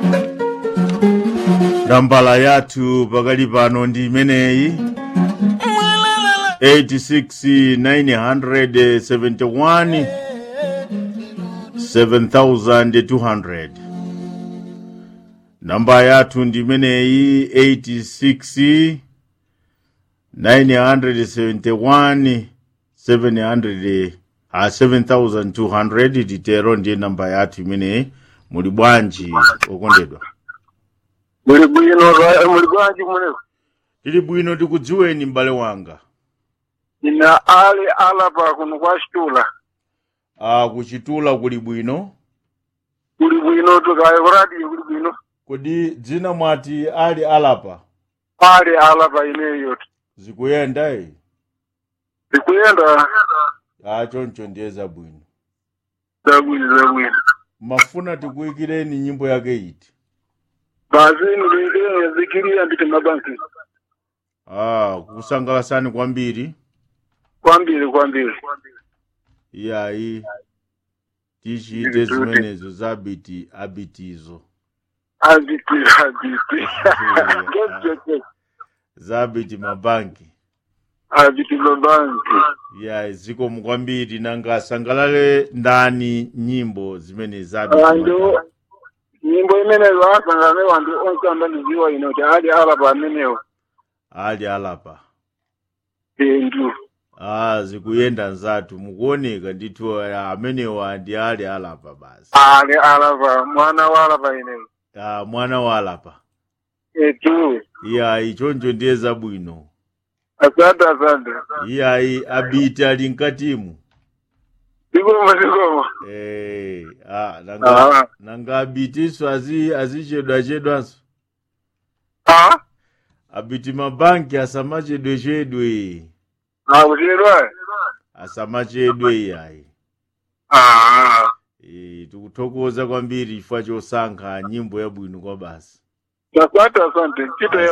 nambala yathu pakali pano ndi imeneyi 86971 7200 namba yathu ndi imeneyi 86 971 700 a 7200 titero ndiye namba yathu imeneyi muli bwanji okondedwa muli bwino ra- muli bwanji kumeneko tili bwino tikudziweni m'bale wanga ina ali alapa kuno kwa xitula a kuchitula kuli bwino kuli bwino tukaye kuradiyo kuli bwino kodi dzina mwati ali alapa ali alapa ineyo zikuyenda iyi zikuyenda a choncho ndiye zabwino zabwino zabwino mafuna tikuyikireni nyimbo yake iti basi ndilingene zikiriya nditi mabanki a kusangalasani kwambiri kwambiri kwambiri iyayi tichite zimenezo zabiti abitizo abiti abiti ngezeke zabiti mabanki abiti mabanki iyayi zikomo kwambiri nanga asangalale ndani nyimbo zimene zabiti andu mabanki. nyimbo imeneyo asangane wantu onse amba ndiziwa ino ti ali alapa amenewo ali alapa indu ah zikuyenda nzathu mukuoneka ndithu ah, amenewa ndi ali alapa basi ali alapa mwana wa alapa ineyo ah, mwana wa alapa etu iyayi choncho ndiye zabwino asante asante iyayi abiti ali mkatimu zikomo zikomo eh, ah, nanga, Ah. nanga abitiso azi azichedwachedwanso ah abiti mabanki asamachedwechedwe akuchedwa asamachedwe iyayi ah e, tikuthokoza kwambiri chifukwa chosankha nyimbo yabwino kwa basi asante asante ntchito